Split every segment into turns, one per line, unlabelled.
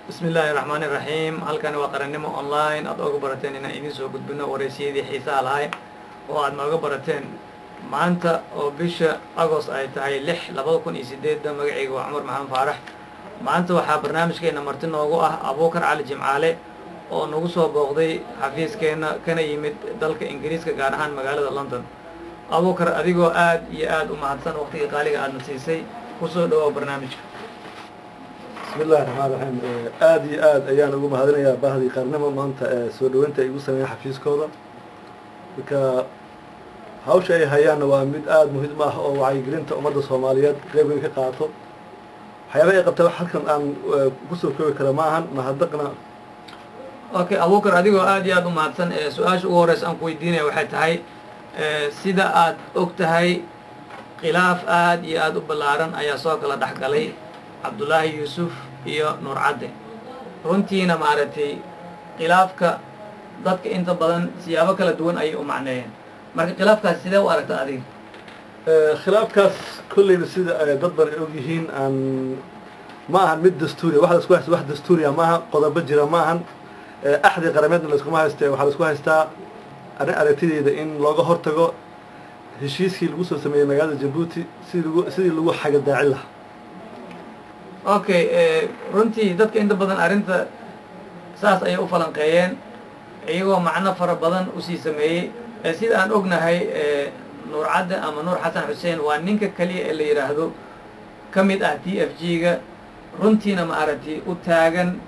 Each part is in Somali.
bismi illaahi raxmaani raxiim halkani waa qarannimo online aad ooga barateen inaan idiin soo gudbino wareysiyadii xiisaha lahay oo aad nooga barateen maanta oo bisha agost ay tahay lix labada kun iyo sideedda magacayga waa cumar maxamed faarax maanta waxaa barnaamijkeena marti noogu ah abuukar cali jimcaale oo nagu soo booqday xafiiskeenna kana yimid dalka ingiriiska gaar ahaan magaalada london abuukar adigoo aad iyo aad u mahadsan waqtiga qaaliga aadna siisay kusoo dhawow barnaamijka
bismi illahi raxmaan raxiim aada iyo aad ayaan ugu mahadinayaa bahdii qarnimo maanta ee soo dhaweynta ay igu sameeyeen xafiiskooda marka hawsha ay hayaanna waa mid aada muhiim ah oo wacyigelinta ummadda soomaaliyeed qeyb weyn ka qaato waxyaaba ay qabta halkan aan kusoo koobi kara ma ahan mahadnaqna
okay abuukar adigoo aad iyo aad u mahadsan su-aasha ugu horeysa aan ku weydiinaya waxay tahay sida aad og tahay khilaaf aad iyo aada u ballaaran ayaa soo kala dhex galay cabdullaahi yuusuf iyo nuur cadde runtiina maaragtay khilaafka dadka inta badan siyaabo kala duwan ayay u macneeyeen marka khilaafkaas sidee u aragta adiga
khilaafkaas kolleyba sida dad badan ay og yihiin aan ma ahan mid dastuuriya wax laisku haysta wax dastuuriya maaha qodobo jira ma ahan axdi qarameedna laiskuma hayste waxaa laisku haystaa arrin aragtideeda in looga hortago heshiiskii lagu soo sameeyey magaalada jabuuti sidii lagu sidii lagu xagadaacin lahaa
okay runtii dadka inta badan arrinta saas ayay u falanqeeyeen iyagoo macno fara badan usii sameeyey sida aan ognahay nuur cadde ama nuur xasan xuseen waa ninka keliya ee la yidhaahdo ka mid ah t f g ga runtiina maaragtay u taagan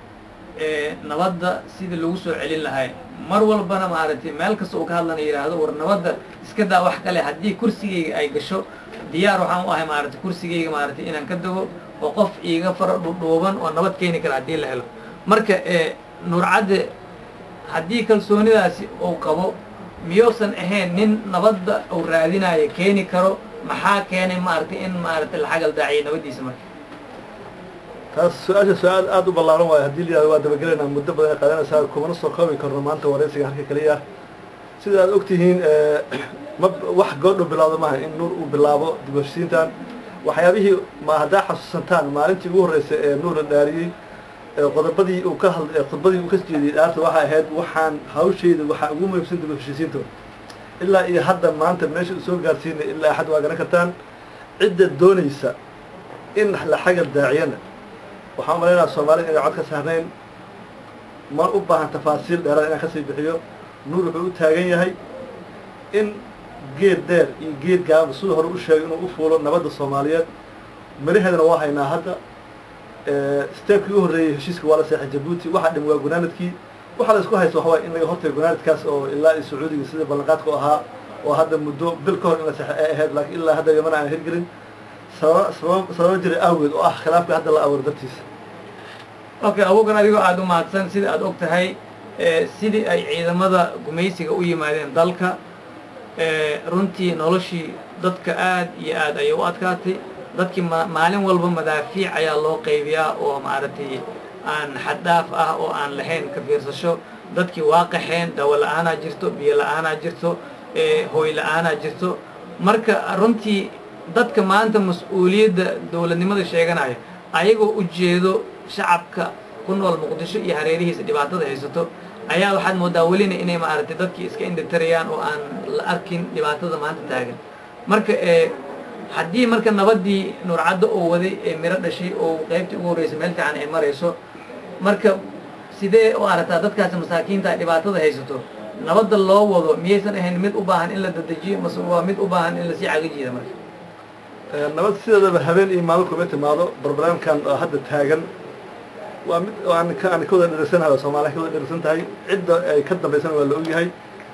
nabadda sidii lagu soo celin lahay mar walbana maaragtay meel kasta uu ka hadlana yidhaahdo war nabadda iska daa wax kale haddii kursigayga ay gasho diyaar waxaan u ahay maaragtay kursigayga maaragtay inaan ka dego oo qof iiga fara dhudhuuban oo nabad keeni kara haddii la helo marka nuur cadde haddii kalsoonidaasi uu qabo miyuusan ahayn nin nabadda uu raadinayo keeni karo maxaa keenay maaragtay in maaragtay la xagal daaciyo nabaddiisa marka
taas su-aasha su-aal aada u ballaaran waayo haddii la yihahdo waa dabagelaynaa muddo badan ay qaadanaysaa kumana soo koobi karno maanta waraysiga halka keliya sida aad og tihiin ma wax goodhu bilaawdo maaha in nuur uu bilaabo dib heshiisiintan waxyaabihii ma haddaa xasuusantaan maalintii ugu horreysay ee nuur la dhaariyey qodobadii uu ka had khudbadii uu ka jeediyey dhaarta waxay ahayd waxaan hawshayda waxaa ugu muhiimsan dib heshiisiinta ilaa iyo hadda maanta meesha uu soo gaarsiinay ilaa axad waa garan kartaan cidda doonaysa in la xagal daaciyana waxaan umalaynaa soomaalida inay cod ka saarnayn ma u baahan tafaasiil dheeraad inaan kasii bixiyo nuur wuxuu u taagan yahay in geed dheer iyo geed gaaba siduu hore u sheegay inuu u fuulo nabadda soomaaliyeed maraheedana waa haynaa hadda steebkii u horreeyey heshiiska waa la seexay jabuuti waxaa dhim waa gunaanadkii waxaa la isku haysta waxa waay in laga hortago gunaanadkaas oo ilaa iyo sacuudiga sida ballanqaadku ahaa oo hadda muddo bil ka hor in la seexay ay ahayd laakiin ilaa hadda yamana aan hirgelin sababa sababa sababa jira awgeed oo ah khilaafka hadda la abuuro dartiisa
okay abuukan adigoo aada u mahadsan sida aada og tahay sidii ay ciidamada gumaysiga u yimaadeen dalka runtii noloshii dadka aad iyo aad ayay u adkaatay dadkii maalin walba madaafiic ayaa loo qaybiyaa oo maaragtay aan xaddhaaf ah oo aan lahayn ka fiirsasho dadkii waa qaxeen dawo la-aanaa jirto biyo la-aanaa jirto hooy la-aanaa jirto marka runtii dadka maanta mas-uuliyadda dowladnimada sheeganaya ayagoo ujeedo shacabka ku nool muqdisho iyo hareerihiisa dhibaatada haysato ayaa waxaad moodaa welina inay maaragtay dadkii iska indhitarayaan oo aan la arkin dhibaatada maanta taagan marka haddii marka nabaddii nuurcaddo oo waday ee miro dhashay oo qaybtii ugu horreysay meel fiican ay marayso marka sidee u aragtaa dadkaasi masaakiinta dhibaatada haysato nabadda loo wado miyaysan ahayn mid u baahan in la dadejiyo mase waa mid u baahan in lasii caga jiida marka
nabad sideedaba habeen iyo maalin kuma timaado barnaamijkan oo hadda taagan waa mid aan ka aan ka wada dherigsanahay soomaaliya ka wada dherigsan tahay cidda ay ka dambaysana waa la ogyahay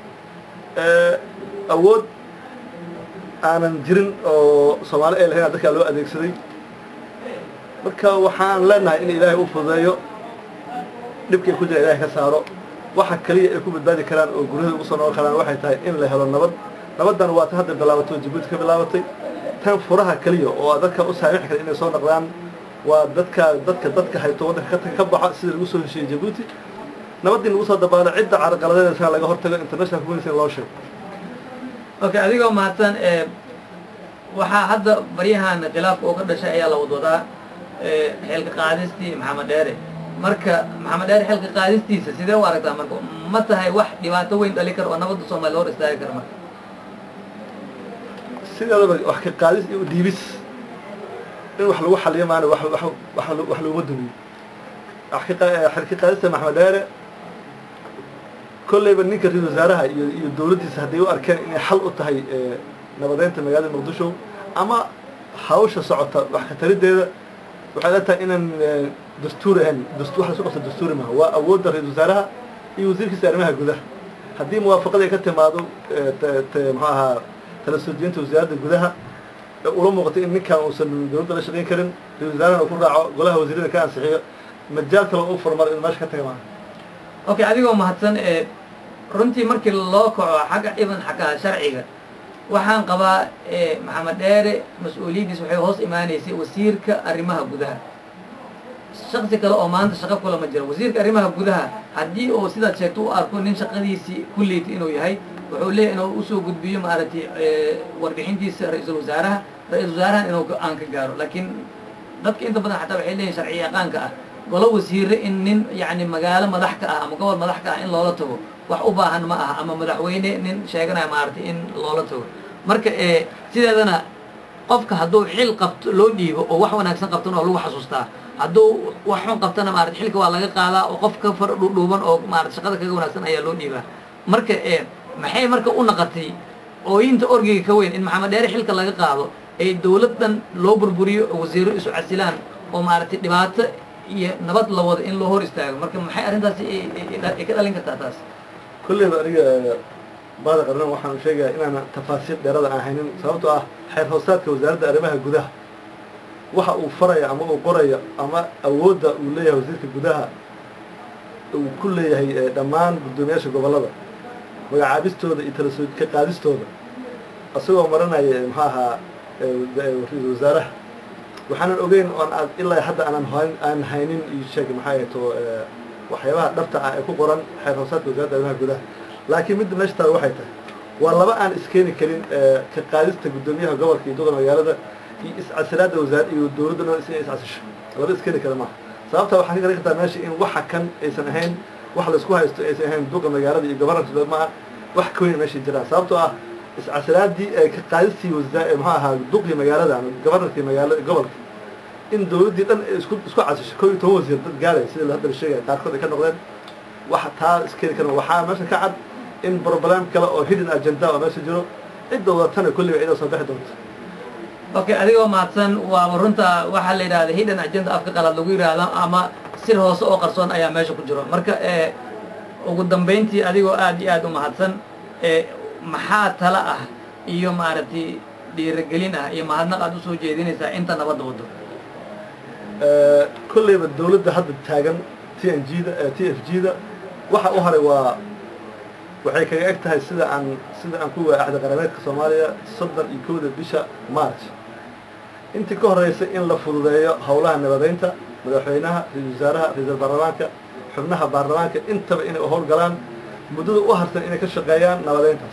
awood aanan jirin oo soomaali ay lahayn dadkaa loo adeegsaday marka waxaan leenahay in ilaahay u fududeeyo dhibkay ku jira ilahay ka saaro waxa kaliya ay ku badbaadi karaan oo guryahada ugu soo noqon karaan waxay tahay in la helo nabad nabaddan waa ta hadda bilaabatay oo jabuuti ka bilaabatay tan furaha keliya oo dadka u saamixi kara inay soo noqdaan waa dadka dadka dadka hayto waddanka ka baxa sida lagu soo heshiiyey jabuuti nabaddii lagu soo dabaalo cidda carqaladeedasana laga hortago international community loo sheego
okay adigoo mahadsan waxaa hadda baryahan khilaafka oo ka dhashay ayaa la wadwadaa xeelka qaadistii maxamed dheere marka maxamed dheer xilka qaadistiisa sidee u aragtaa marka ma tahay wax dhibaato weyn dhali kara oo nabadda soomaaliya hor istaagi kara marka
sideedaba wax ka qaadis iyo dhiibis in wax lagu xaliyo maana wax wax wax wax laguma dumiyo wax ka qa- xilka qaadista maxamed dheere kolleyba ninka ra-isul wasaaraha iyo iyo dowladdiisa hadday u arkeen inay xal u tahay ee, nabadeynta magaalada muqdisho ama hawsha socota wax ka tarideeda waxay la tahay inaan ee, dastuur ahayn dast- wax lasu qabta dastuuri maaha waa awoodda ra-isul wasaaraha iyo wasiirkiisa arrimaha gudaha haddii muwaafaqada ay ka timaado ee, te- te- muxuu ahaa tala soo jeedinta wasaaradda gudaha ee ula muuqato in ninkan uusan dowladda la shaqayn karin ra-isul wasaarahana uu ku raaco golaha wasiirada ka ansixiyo majaal kale u furmar in meesha ka taga maaha
okay adigoo mahadsan ee runtii markii loo kaco xagga dhiban xagga sharciga waxaan qabaa ee maxamed dheere mas-uuliyaddiis waxay hoos imaanaysay wasiirka arrimaha gudaha shaksi kale oo maanta shaqo kula ma jiro wasiirka arrimaha gudaha haddii uu sidaad sheegto u arko nin shaqadiisii kulleyti inuu yahay wuxuu leeyahy inuu usoo gudbiyo maaragtay ee, warbixintiisa ra-iisul wasaaraha ra-iisul wasaarahan inuu go-aan ka gaaro laakiin dadka inta badan xataa waxay leeyihin sharci yaqaanka ah golo wasiire in nin yacni magaalo madax ka ah ama gobol madax ka ah in loola tago wax u baahan ma aha ama madaxweyne nin sheeganaya maaragtay in loola tago marka ee sideedana qofka hadduu xil qabto loo dhiibo oo wax wanaagsan qabtana oo lagu xasuustaa hadduu wax xun qabtana maarata xilka waa laga qaadaa oo qof ka far dhuudhuuban oo maarata shaqada kaga wanaagsan ayaa loo dhiibaa marka ee maxay marka u naqatay ooyinta orgiga ka weyn in maxamed dheere xilka laga qaado ee dowladdan loo burburiyo oo wasiiro isu casilaan oo maaragtay dhibaato iyo nabad la wado in loo hor istaago marka maxay arrintaasi ay- ay- ay ka dhalin kartaa taas
kolleyba aniga baada qarnan waxaan sheegayaa inaana tafaasiil dheerada aan haynin sababtoo ah xeer hoosaadka wasaaradda arrimaha gudaha waxa uu faraya ama uu qoraya ama awoodda uu leeyahay wasiirka gudaha uu ku leeyahay ee, dhammaan guddoomiyaasha gobollada magacaabistooda iyo tala soo ka qaadistooda isagoo maranaya ee, muxuu ahaa ee, wa- ee, ra-iisul wasaaraha waxaanan ogeyn oon aad ilaa hadda aanan hayn aan haynin iyo sheeg maxaa ahato ee, waxyaabaha dhabta ah ee ku qoran xeer hoosaadka wasaaradda arrimaha gudaha laakiin midda meesha taada waxay tahay waa laba aan iskeeni karin ee, ka qaadista guddoomiyaha gobolka iyo doqol magaalada iyo iscasilaadda wasaar iyo dowladda dhan is inay iscasisho laba iskeeni kara maaha sababta waxaan ka garan kartaa meesha in waxa kan aysan ahayn wax laisku haysto aysan ahayn duqa magaalada iyo gobarnanka maaha wax ka weyn meesha jiraan sababtoo ah iscasilaadii ee ka qaadistii wasa muxuu ahaa duqii magaalada ama gobarnarkii magaalada gobolka in dowladdii dhan ay isku isku casisho kow iyo toban wasiir dad gaaraya sida hadda la sheegaya qaarkood ay ka noqdeen waxa taa iskeeni karan waxaa meesha ka cad in broblem kale oo hidden agenda oo meesha jiro cidda wadatana kulliba cidda soo bixi doonta
okay adigoo mahadsan waaba runta waxaa la yidhahda hidden agenda afka qalaad lagu yidhaahdo ama sir hoose oo qarsoon ayaa meesha ku jiro marka ee ugu dambayntii adigoo aad iyo aad u mahadsan ee maxaa tala ah iyo maaragtay dhiirigelin ah iyo mahadnaq aad usoo jeedinaysaa inta nabadda wado
kolleyba dowladda hadda taagan t n g da t f g da waxa u haray waa waxay kaga eg tahay sida aan sida aan ku waa axda qarameedka soomaaliya soddon iyo kowda bisha march intii ka horreysay in la fududeeyo howlaha nabadeynta madaxweynaha ra-isul wasaaraha ra-iisul baarlamaanka xubnaha baarlamaanka intaba inay u howlgalaan muddada u harsan inay ka shaqeeyaan nabadeyntaas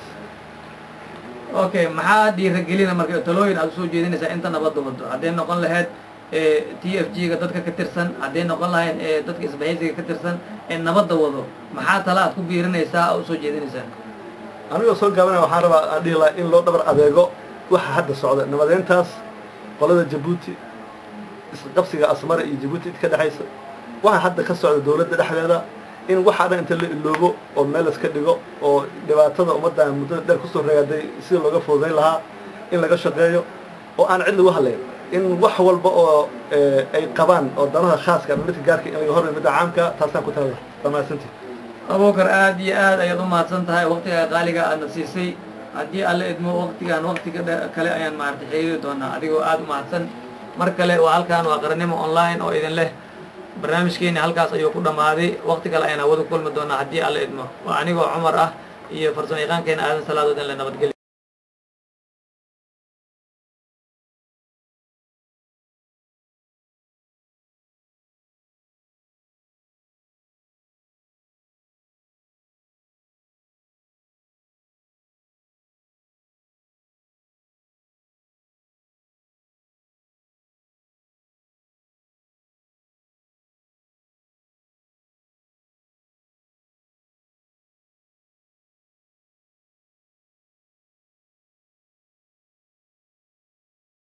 okay maxaa dhiirigelina marka talooyin aad usoo jeedinaysaa inta nabadda wado hadday noqon lahayd t f g ga dadka ka tirsan hadday noqon lahayn ee dadka isbahaysiga ka tirsan ee nabadda wado maxaa tala aad ku biirinaysaa oo usoo jeedinaysaa
anigoo soo gaabanaya waxaan rabaa aan dhihi lahaa in loo dhabar adeego waxa hadda socda nabadeyntaas qolada jabuuti isqabsiga asmara iyo jabuuti id ka dhexaysa waxa hadda ka socda dowladda dhexdeeda in waxaa dhan inta la iloobo oo meel iska dhigo oo dhibaatada ummaddan muddada dheer kusoo ragaaday sida looga fududayn lahaa in laga shaqeeyo oo aan cid lagu hadlayn in wax walba oo ay qabaan oo danaha khaaska ama midka gaarka in laga hormay midda caamka taasaan ku talada waa mahadsantii
abuukar aad iyo aad ayaad u mahadsan tahay waktiga qaaliga aadna siisay haddii alla idmo waktigaan waktiga kale ayaan maaragtay xiriiri doonaa adigoo aad u mahadsan mar kale waa halkaan waa qarannimo online oo idin leh barnaamijkeeni halkaas ayuu ku dhammaaday wakti kale ayaan hawada kulmi doonaa haddii alla idmo waa anigoo cumar ah iyo farsamo yaqaankeena aadan salaadood in la nabadgelyo